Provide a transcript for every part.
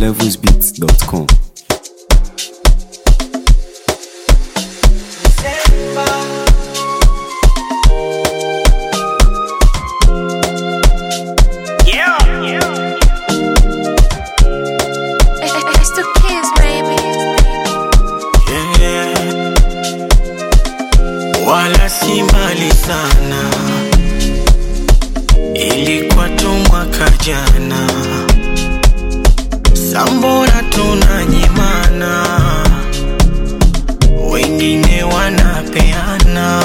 levelsbeats.com. Yeah. It's the kids, baby. Yeah. Wala si mbali sana, ilikuwa tu mwaka jana. Sambora tunanyimana, wengine wanapeana.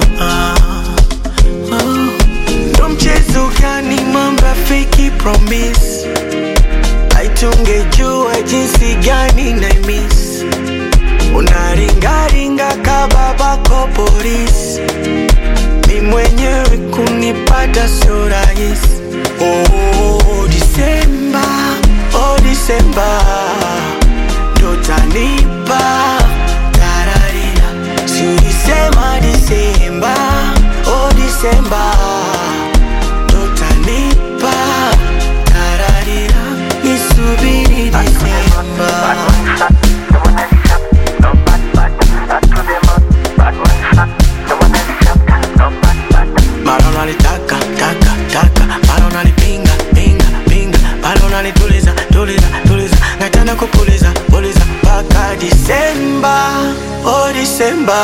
Oh. Ndo mchezo gani mamba fake promise aitungejua jinsi gani na miss unaringaringa kababako polis mi mwenyewe kunipata sio rahisi oh, disemba oh, disemba ndotanipa tararira siulisema disemba oh, disemba ndotanipa tararira nisubiri disemba Bado nalitaka taka taka, bado nalipinga pinga pinga, bado nalituliza tuliza tuliza, nataka kupuliza puliza mpaka Disemba, oh Disemba,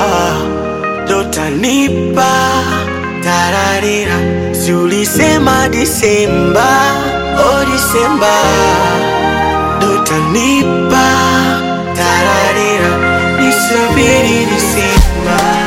dotanipa tararira, si ulisema Disemba, oh Disemba, dotanipa tararira, nisubiri Disemba.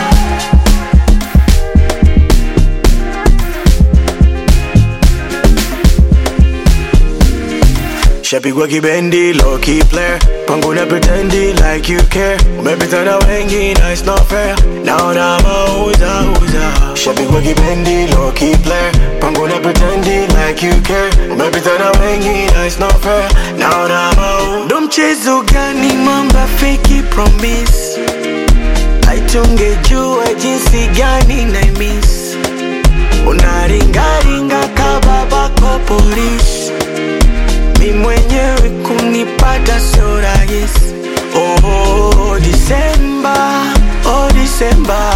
Shapigwa kibendi, low key player Kwangu na pretendi like you care Umepita na wengi na it's not fair Naona mauza uza Shapigwa kibendi, low key player Kwangu na pretendi like you care Umepita na wengi na it's not fair Naona mauza Ndo mchezo gani mamba fake promise Aitungejua jinsi gani na miss Unaringaringa kababako polisi mi mwenyewe kunipata sio rahisi. Oh, Disemba, oh Disemba,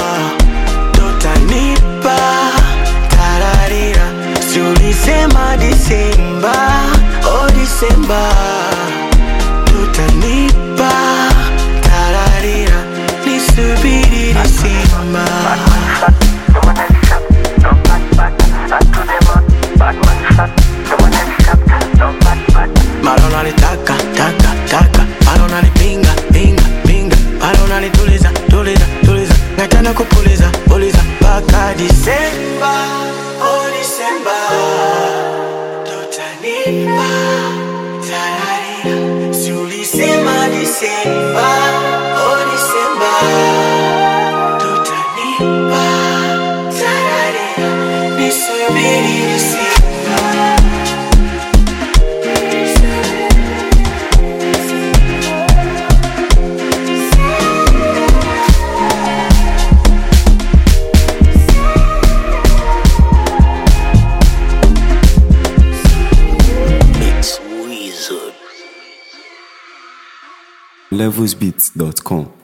totanipa tararira, si ulisema Disemba, oh Disemba, totanipa tararira, nisubiri Disemba. Bado nalitaka taka taka, bado nalipinga pinga pinga, bado nalituliza tuliza tuliza, nataka kupuliza puliza mpaka Disemba, oh Disemba, totanipa tararira, si ulisema Disemba, oh Disemba, totanipa tararira, nisubiri Disemba. levelsbeats.com.